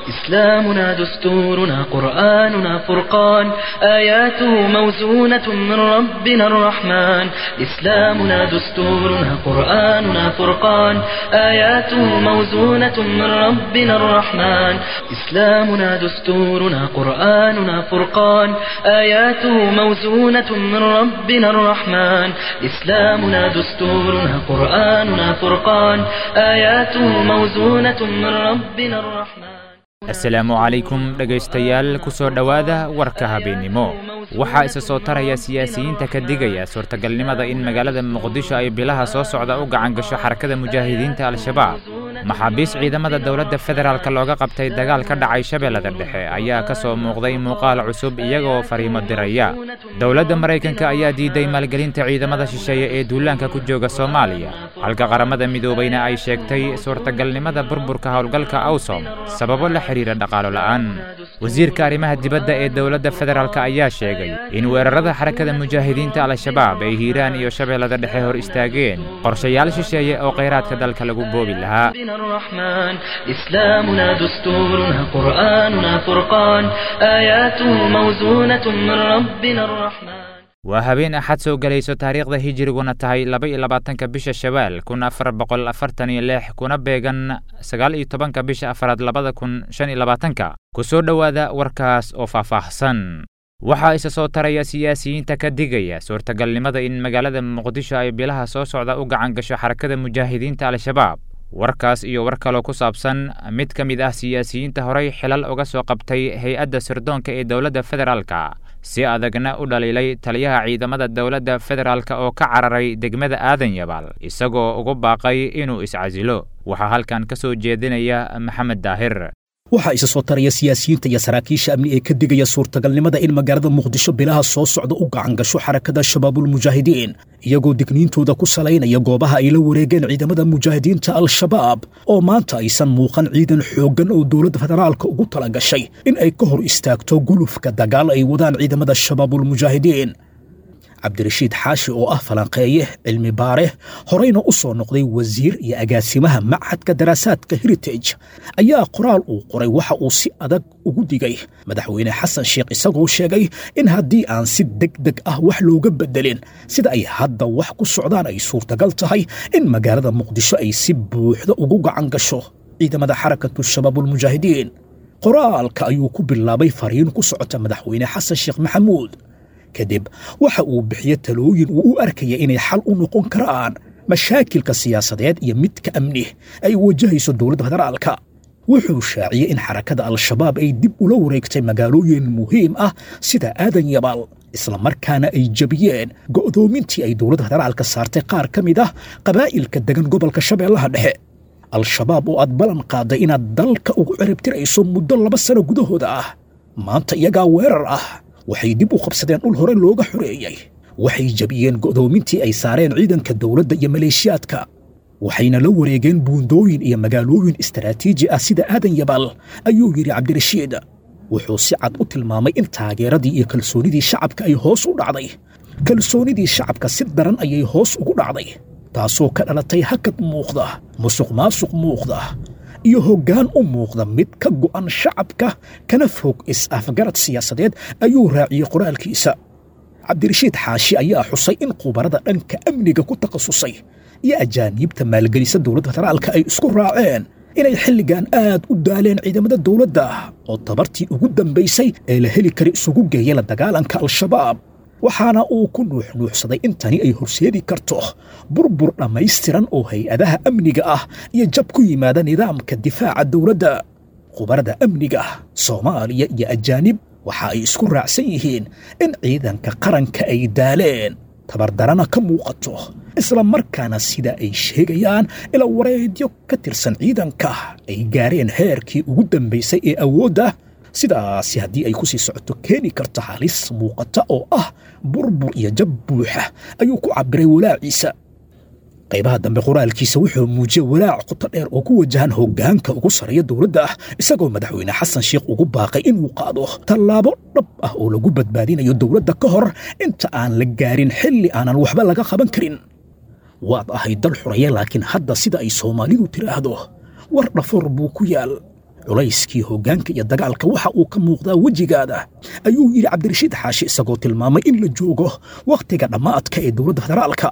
إسلامنا دستورنا قرآننا فرقان آياته موزونة من ربنا الرحمن إسلامنا دستورنا قرآننا فرقان آياته موزونة من ربنا الرحمن إسلامنا دستورنا قرآننا فرقان آياته موزونة من ربنا الرحمن إسلامنا دستورنا قرآننا فرقان آياته موزونة من ربنا الرحمن asalaamu calaykum dhegaystayaal ku soo dhowaada warka habeennimo waxaa isa soo taraya siyaasiyiinta ka digaya suurtagalnimada in magaalada muqdisho ay bilaha soo socda u gacan gasho xarakada mujaahidiinta al-shabaab maxaabiis ciidamada dowladda federaalk looga qabtay dagaal ka dhacay shabeellada dhexe ayaa ka soo muuqday muuqaal cusub iyagoo fariimo diraya dowladda maraykanka ayaa diiday maalgelinta ciidamada shisheeye ee duulaanka ku jooga soomaaliya halka qaramada midoobayna ay sheegtay suurtagalnimada burburka howlgalka awsom sababo la xidhiira dhaqaalo la'aan wasiirka arrimaha dibadda ee dowladda federaalk ayaa sheegay in weerarada xarakada mujaahidiinta al-shabaab ay hiiraan iyo shabeellada dhexe hor istaageen qorshayaal shisheeye oo khayraadka dalka lagu boobi lahaa الرحمن إسلامنا دستورنا قرآننا فرقان آياته موزونة من ربنا الرحمن waa habeen axad soo gelayso taariikhda hijiriguna tahay laba iyo labaatanka bisha shawaal kun afar boqol afartan iyo lix kuna beegan sagaal iyo tobanka bisha afaraad labada kun shan iyo labaatanka ku soo dhowaada warkaas oo faahfaahsan waxaa isa soo taraya siyaasiyiinta ka digaya suurtagalnimada in magaalada muqdisho ay bilaha soo socda u gacan gasho xarakada mujaahidiinta al-shabaab warkaas iyo war kaloo ku saabsan mid ka mid ah siyaasiyiinta horay xilal uga soo qabtay hay-adda sirdoonka ee dowladda federaalka si adagna u dhaliilay taliyaha ciidamada dowladda federaalk oo ka cararay degmada aadan yabaal isagoo ugu baaqay inuu iscasilo waxaa halkan ka soo jeedinaya maxamed daahir waxaa isa soo taraya siyaasiyiinta iyo saraakiisha amni ee ka digaya suurtagalnimada in magaalada muqdisho bilaha soo socda u gacan gasho xarakada shabaabulmujaahidiin iyagoo digniintooda ku salaynaya goobaha ay la wareegeen ciidamada mujaahidiinta al-shabaab oo maanta aysan muuqan ciidan xooggan oo dowladda federaalka ugu tala gashay in ay ka hor istaagto gulufka dagaal ay wadaan ciidamada shabaabulmujaahidiin cabdirashiid xaashi oo ah falanqeeye cilmi baare horeyna u soo noqday wasiir iyo agaasimaha machadka daraasaadka heritage ayaa qoraal uu qoray waxa uu si adag ugu digay madaxweyne xasan sheekh isagoo sheegay in haddii aan si deg deg ah wax looga bedelin sida ay hadda wax ku socdaan ay suurtagal tahay in magaalada muqdisho ay si buuxda ugu gacan gasho ciidamada xarakatu shabaabulmujaahidiin qoraalka ayuu ku bilaabay fariin ku socota madaxweyne xasan sheekh maxamuud kadib waxa uu bixiye talooyin uu u arkaya inay xal u noqon karaan mashaakilka siyaasadeed iyo midka amni ay wajahayso dowladda federaalka wuxuu shaaciyey in xarakada al-shabaab ay dib ula wareegtay magaalooyin muhiim ah sida aadan yabaal islamarkaana ay jebiyeen go'doomintii ay dowladda federaalka saartay qaar ka mid ah qabaa'ilka degan gobolka shabeellaha dhexe al-shabaab oo aad ballan qaaday inaad dalka ugu ciribtirayso muddo laba sano gudahooda ah maanta iyagaa weerar ah waxay dib u qabsadeen dhul hore looga xoreeyey waxay jebiyeen go'doomintii ay saareen ciidanka dowladda iyo maleeshiyaadka waxayna la wareegeen buundooyin iyo magaalooyin istaraatiiji ah sida aadan yabaal ayuu yidhi cabdirashiid wuxuu si cad u tilmaamay in taageeradii iyo kalsoonidii shacabka ay hoos u dhacday kalsoonidii shacabka si daran ayay hoos ugu dhacday taasoo ka dhalatay hakad muuqda musuq maasuq muuqda iyo hoggaan u muuqda mid ka go'an shacabka kana fog is-afgarad siyaasadeed ayuu raaciyey qoraalkiisa cabdirashiid xaashi ayaa xusay in khubarada dhanka amniga ku takhasusay iyo ajaaniibta maalgelisa dowladda federaalka ay isku raaceen inay xilligan aad u daaleen ciidamada dowladda oo tabartii ugu dambaysay ee la heli kara isugu geeya la dagaalanka al-shabaab waxaana uu ku nuuxnuuxsaday in tani ay horseedi karto burbur dhammaystiran oo hay-adaha amniga ah iyo jab ku yimaada nidaamka difaaca dowladda khubarada amniga soomaaliya iyo ajaanib waxa ay isku raacsan yihiin in ciidanka qaranka ay daaleen tabardarana ka muuqato isla markaana sida ay sheegayaan ila wareedyo ka tirsan ciidanka ay gaareen heerkii ugu dambaysay ee awoodda sidaasi haddii ay ku sii socoto keeni karto halis muuqata oo ah burbur iyo jab buuxa ayuu ku cabbiray walaaciisa qaybaha dambe qoraalkiisa wuxuu muujiyey walaac qoto dheer oo ku wajahan hoggaanka ugu sarreeya dowladda ah isagoo madaxweyne xasan sheekh ugu baaqay inuu qaado tallaabo dhab ah oo lagu badbaadinayo dowladda ka hor inta aan la gaarin xilli aanan waxba laga qaban karin waad ahay dal xuraya laakiin hadda sida ay soomaalidu tidhaahdo war dhafoor buu ku yaal culayskii hoggaanka iyo dagaalka waxa uu ka muuqdaa wejigaada ayuu yidhi cabdirashiid xaashi isagoo tilmaamay in la joogo wakhtiga dhammaadka ee dowladda federaalka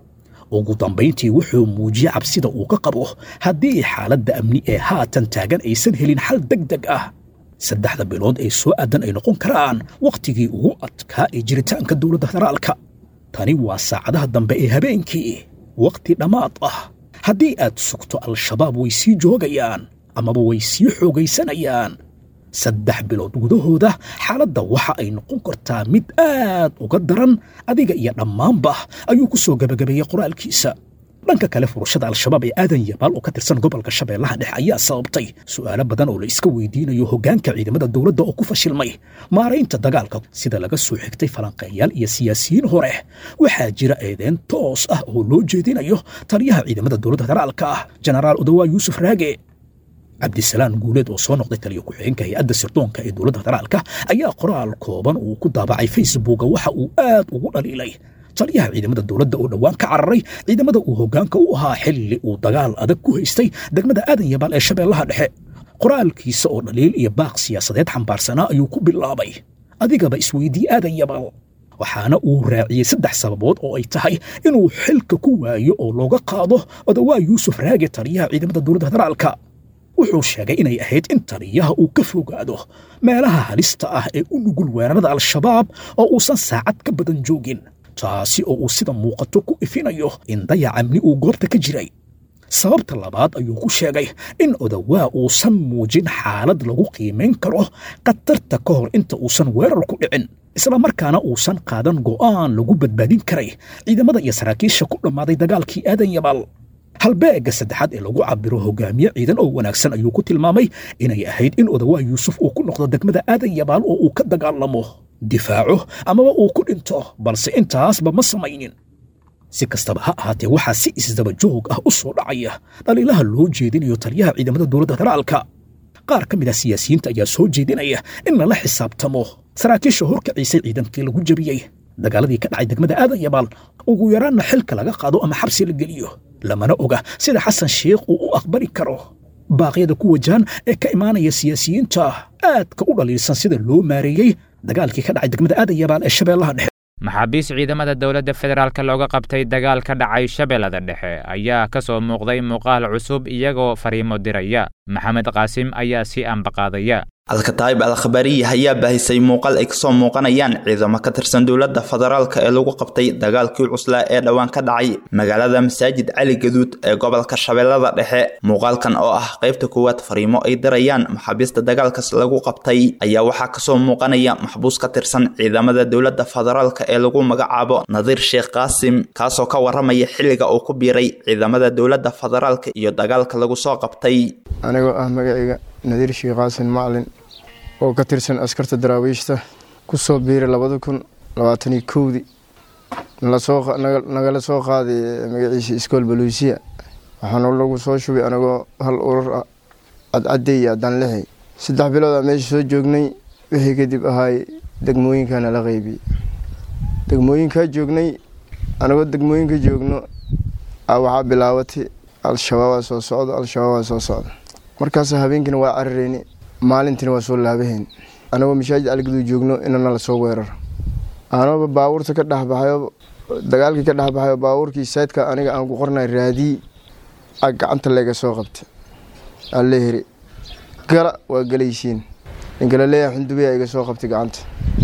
ugu dambayntii wuxuu muujiyey cabsida uu ka qabo haddii xaaladda amni ee haatan taagan aysan helin xal deg deg ah saddexda bilood ee soo aadan ay noqon karaan wakhtigii ugu adkaa ee jiritaanka dowladda federaalka tani waa saacadaha dambe ee habeenkii wakhti dhammaad ah haddii aad sugto al-shabaab way sii joogayaan amaba way sii xoogaysanayaan saddex bilood gudahooda xaaladda waxa ay noqon kartaa mid aad uga daran adiga iyo dhammaanba ayuu ku soo gebagabeeyey qoraalkiisa dhanka kale furashada al-shabaab ee aadan yabaal oo ka tirsan gobolka shabeellaha dhexe ayaa sababtay su'aalo badan oo la iska weydiinayo hoggaanka ciidamada dowladda oo ku fashilmay maaraynta dagaalka sida laga soo xigtay falanqeeyaal iyo siyaasiyiin hore waxaa jira eedeen toos ah oo loo jeedinayo taliyaha ciidamada dowladda federaalka ah jenaraal odawaa yuusuf raage cabdisalaan guuleed oo soo noqday taliyo ku-xigeenka hay-adda sirdoonka ee dowladda federaalka ayaa qoraal kooban uu ku daabacay facebooka waxa uu aad ugu dhaliilay taliyaha ciidamada dowladda oo dhowaan ka cararay ciidamada uu hoggaanka u ahaa xilli uu dagaal adag ku haystay degmada aadan yabaal ee shabeellaha dhexe qoraalkiisa oo dhaliil iyo baaq siyaasadeed xambaarsanaa ayuu ku bilaabay adigaba isweydii aadan yabaal waxaana uu raaciyey saddex sababood oo ay tahay inuu xilka ku waayo oo looga qaado odawaa yuusuf raage taliyaha ciidamada dowladda federaalka wuxuu sheegay inay ahayd in taliyaha uu ka fogaado meelaha halista ah ee u nugul weerarada al-shabaab oo uusan saacad ka badan joogin taasi oo uu sida muuqato ku ifinayo in dayac amni uu goobta ka jiray sababta labaad ayuu ku sheegay in odawaa uusan muujin xaalad lagu qiimayn karo khatarta ka hor inta uusan weerar ku dhicin isla markaana uusan qaadan go'aan lagu badbaadin karay ciidamada iyo saraakiisha ku dhammaaday dagaalkii aadan yabaal halbeegga saddexaad ee lagu cabiro hogaamiye ciidan oo wanaagsan ayuu ku tilmaamay inay ahayd in odawaa yuusuf uu ku noqdo degmada aadan yabaal oo uu ka dagaalamo difaaco amaba uu ku dhinto balse intaasba ma samaynin si kastaba ha ahaatee waxaa si isdaba joog ah u soo dhacaya dhaliilaha loo jeedinayo taliyaha ciidamada dowladda federaalka qaar ka mid ah siyaasiyiinta ayaa soo jeedinaya in lala xisaabtamo saraakiisha horkaciisay ciidankii lagu jebiyey dagaaladii ka dhacay degmada aadan yabaal ugu yaraanna xilka laga qaado ama xabsi la geliyo lamana oga sida xasan sheikh uu u aqbali karo baaqyada ku wajahan ee ka imaanaya siyaasiyiinta aadka u dhaliilsan sida loo maareeyey dagaalkii ka dhacay degmada aadan yabaal ee shabeellaha dhexe maxaabiis ciidamada dowladda federaalk looga qabtay dagaal ka dhacay shabeellada dhexe ayaa ka soo muuqday muuqaal cusub iyagoo fariimo diraya maxamed qaasim ayaa sii ambaqaadaya alkataayib al khabariya ayaa baahisay muuqaal ay kasoo muuqanayaan ciidamo ka tirsan dowladda federaalka ee lagu qabtay dagaalkii cuslaa ee dhowaan ka dhacay magaalada masaajid cali gaduud ee gobolka shabeellada dhexe muuqaalkan oo ah qaybta koowaad fariimo ay dirayaan maxaabiista dagaalkaas lagu qabtay ayaa waxaa kasoo muuqanaya maxbuus ka tirsan ciidamada dowladda federaalka ee lagu magacaabo nadiir sheekh qaasim kaasoo ka waramaya xilliga uu ku biiray ciidamada dowladda federaalka iyo dagaalka lagu soo qabtay anigoo ah magacayga nadiir sheekh qaasin macalin oo ka tirsan askarta daraawiishta ku soo biiray labada kun labaataniyo kowdii nagala soo qaaday magaciisa iskool baluusiya waxaana lagu soo shubay anagoo hal urur ah cadcadey iyo adanlixi saddex biloodaa meesha soo joognay wixii kadib ahaay degmooyinkaana la qeybiyey degmooyinkaa joognay anagoo degmooyinka joogno waxaa bilaabatay al-shabaabaa soo socda al-shabaabaa soo socda markaas habeenkiina waa carareyni maalintiina waa soo laabahayn anagoo mashaajid algaduu joogno inana lasoo weeraro anaba baabuurta ka dhexbaxayo dagaalkii ka dhexbaxayo baabuurkii saydka aniga aan ku qornay raadii a gacanta layga soo qabtay alle heri gala waa galaysiin ninkala leeyahay xundubiya iga soo qabtay gacanta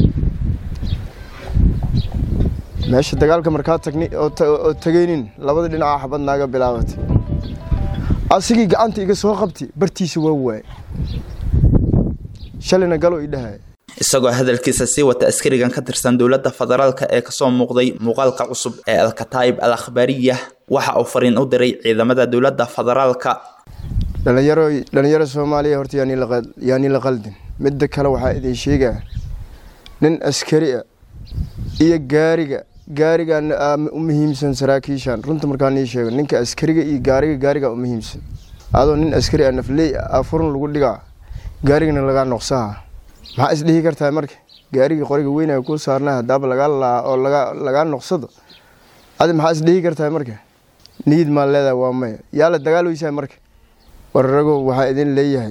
meesha dagaalka markaa tagni oo tagaynin labada dhinaca xabad naaga bilaabatay asigii gacanta iga soo qabtay bartiisa waa waay shalayna galo i dhahay isagoo hadalkiisa sii wata askarigan ka tirsan dowladda federaalka ee kasoo muuqday muuqaalka cusub ee alkataayib al akhbaariya waxa uu fariin u diray ciidamada dowladda federaalka dhalinyaro dhalinyaro soomaaliya horta yaani la qaldin midda kale waxaa idin sheegaa nin askari a iyo gaariga gaarigan u muhiimsan saraakiishan runta markaa nii sheego ninka askariga iyo gaariga gaariga u muhiimsan adoo nin askari a nafley a furun lagu dhigaa gaarigana lagaa noqsaha maxaa isdhihi kartaa marka gaarigii qoriga weynaa ku saarna hadaaba lagaa laa oo lagaa noqsado adi maxaa isdhihi kartaa marka niyid maa leedahay waa maya yaa la dagaalweysaa marka wararagow waxaa idin leeyahay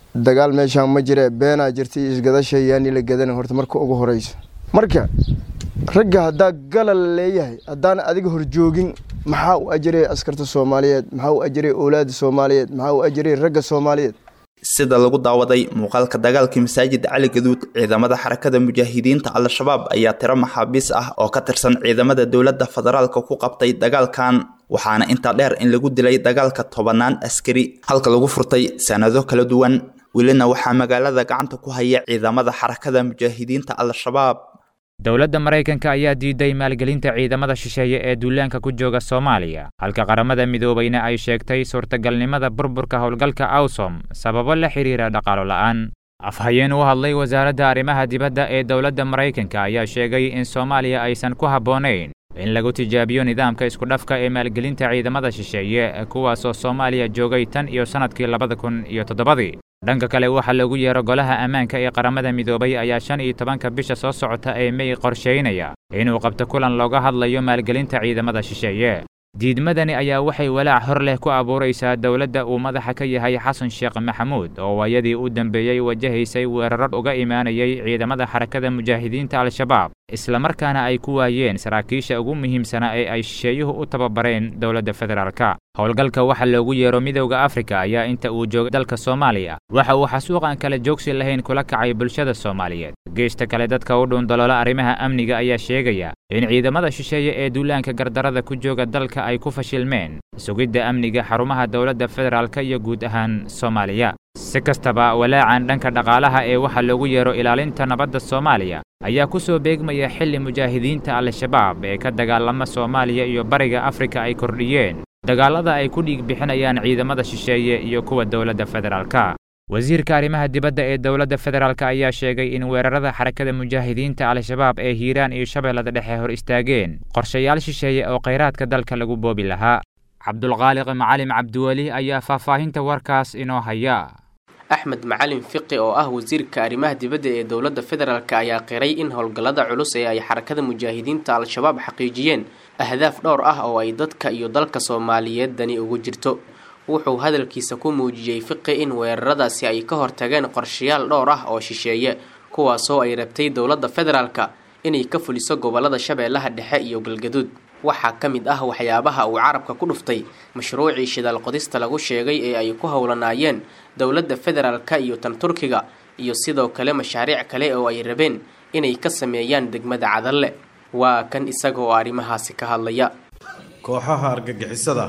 dagaal meeshaan ma jire beenaa jirta iyo isgadasha yaani la gadan horta marka ugu horeyso marka ragga haddaa galal leeyahay haddaan adiga horjoogin maxaa u ajiray askarta soomaaliyeed maxaa u ajiray owlaada soomaaliyeed maxaa u ajiray ragga soomaaliyeed sida lagu daawaday muuqaalka dagaalkii masaajid cali gaduud ciidamada xarakada mujaahidiinta al-shabaab ayaa tiro maxaabiis ah oo ka tirsan ciidamada dowladda federaalka ku qabtay dagaalkan waxaana intaa dheer in lagu dilay dagaalka tobanaan askari halka lagu furtay sanado kala duwan welina waxaa magaalada gacanta ku haya ciidamada xarakada mujaahidiinta al-shabaab dowladda maraykanka ayaa diiday maalgelinta ciidamada shisheeye ee duulaanka ku jooga soomaaliya halka qaramada midoobayna ay sheegtay suurtagalnimada burburka howlgalka awsom sababo la xidhiira dhaqaalo la'aan afhayeen u hadlay wasaaradda arrimaha dibadda ee dowladda maraykanka ayaa sheegay in soomaaliya aysan ku habboonayn in lagu tijaabiyo nidaamka iskudhafka ee maalgelinta ciidamada shisheeye kuwaasoo soomaaliya joogay tan iyo sannadkii labada kun iyo toddobadii dhanka kale waxaa lagu yeero golaha ammaanka ee qaramada midoobay ayaa shan iyo tobanka bisha soo socota ee mey qorshaynaya inuu qabto kulan looga hadlayo maalgelinta ciidamada shisheeye diidmadani ayaa waxay walaac hor leh ku abuuraysaa dowladda uu madaxa ka yahay xasan sheekh maxamuud oo waayadii u dambeeyey wajahaysay weerar uga imaanayay ciidamada xarakada mujaahidiinta al-shabaab islamarkaana ay ku waayeen saraakiisha ugu muhiimsanaa ee ay shisheeyuhu u tababareen dowladda federaalka howlgalka waxa loogu yeero midowda afrika ayaa inta uu joogay dalka soomaaliya waxa uu xasuuqan kale joogsi lahayn kula kacay bulshada soomaaliyeed geesta kale dadka u dhuundaloola arrimaha amniga ayaa sheegaya in ciidamada shisheeye ee duulaanka gardarada ku jooga dalka ay ku fashilmeen sugidda amniga xarumaha dowladda federaalka iyo guud ahaan soomaaliya si kastaba walaacan dhanka dhaqaalaha ee waxa loogu yeero ilaalinta nabadda soomaaliya ayaa ku soo beegmaya xilli mujaahidiinta al-shabaab ee ka dagaalama soomaaliya iyo bariga afrika ay kordhiyeen dagaallada ay ku dhiig bixinayaan ciidamada shisheeye iyo kuwa dowladda federaalka wasiirka arrimaha dibadda ee dowladda federaalk ayaa sheegay in weerarada xarakada mujaahidiinta al-shabaab ee hiiraan iyo shabeellada dhexe hor istaageen qorshayaal shisheeye oo khayraadka dalka lagu boobi lahaa cabdulqaaliq macalim cabdiweli ayaa faahfaahinta warkaas inoo haya axmed macalin fiqi oo ah wasiirka arrimaha dibadda ee dowladda federaalk ayaa qiray in howlgallada culus ee ay xarakada mujaahidiinta al-shabaab xaqiijiyeen ahdaaf dhowr ah oo ay dadka iyo dalka soomaaliyeed dani ugu jirto wuxuu hadalkiisa ku muujiyey fiqi in weeraradaasi ay ka hortageen qorshayaal dhowr ah oo shisheeye kuwaasoo ay rabtay dowladda federaalka inay ka fuliso gobolada shabeellaha dhexe iyo galgaduud waxaa ka mid ah waxyaabaha uu carabka ku dhuftay mashruucii shidaal qodista lagu sheegay ee ay ku howlanaayeen dowladda federaalka iyo tan turkiga iyo sidoo kale mashaariic kale oo ay rabeen inay ka sameeyaan degmada cadalle waa kan isaga oo arrimahaasi ka hadlaya kooxaha argagixisada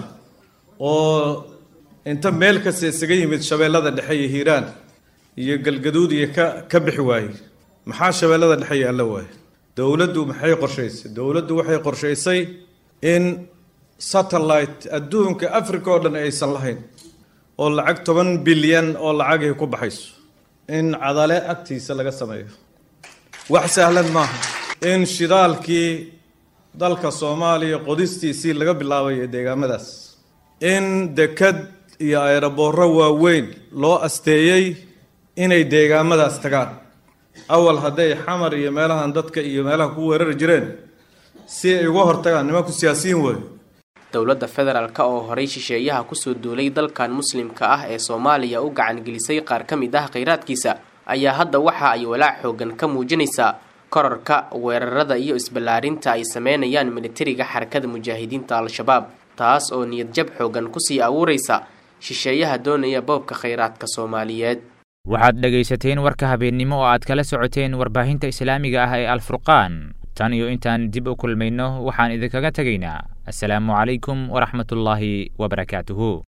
oo inta meel kasta isaga yimid shabeellada dhexe iyo hiiraan iyo galgaduud iyo ka ka bixi waayey maxaa shabeellada dhexe yaalla waaye dowladdu maxay qorshaysay dowladdu waxay qorshaysay in satellite adduunka africa oo dhan aysan lahayn oo lacag toban bilyan oo lacagay ku baxayso in cadale agtiisa laga sameeyo wax sahlan maaha in shidaalkii dalka soomaaliya qodistiisii laga bilaabay ee deegaamadaas in dekad iyo ayraboorro waaweyn loo asteeyey inay deegaamadaas tagaan awal hadday xamar iyo meelahan dadka iyo meelaha ku weerari jireen si ay uga hortagaan nimanku siyaasiyiin waayo dowladda federaalk oo horay shisheeyaha kusoo duulay dalkan muslimka ah ee soomaaliya u gacangelisay qaar ka mid ah khayraadkiisa ayaa hadda waxa ay walaac xoogan ka muujinaysaa korarka weerarada iyo isballaarinta ay sameynayaan militariga xarakada mujaahidiinta al-shabaab taas oo niyad jab xoogan kusii abuuraysa shisheeyaha doonaya boobka khayraadka soomaaliyeed waxaad dhegaysateen warka habeennimo oo aad kala socoteen warbaahinta islaamiga ah ee alfurqaan tan iyo intaan dib u kulmayno waxaan idinkaga tegaynaa assalaamu calaykum waraxmatullaahi wabarakaatuhu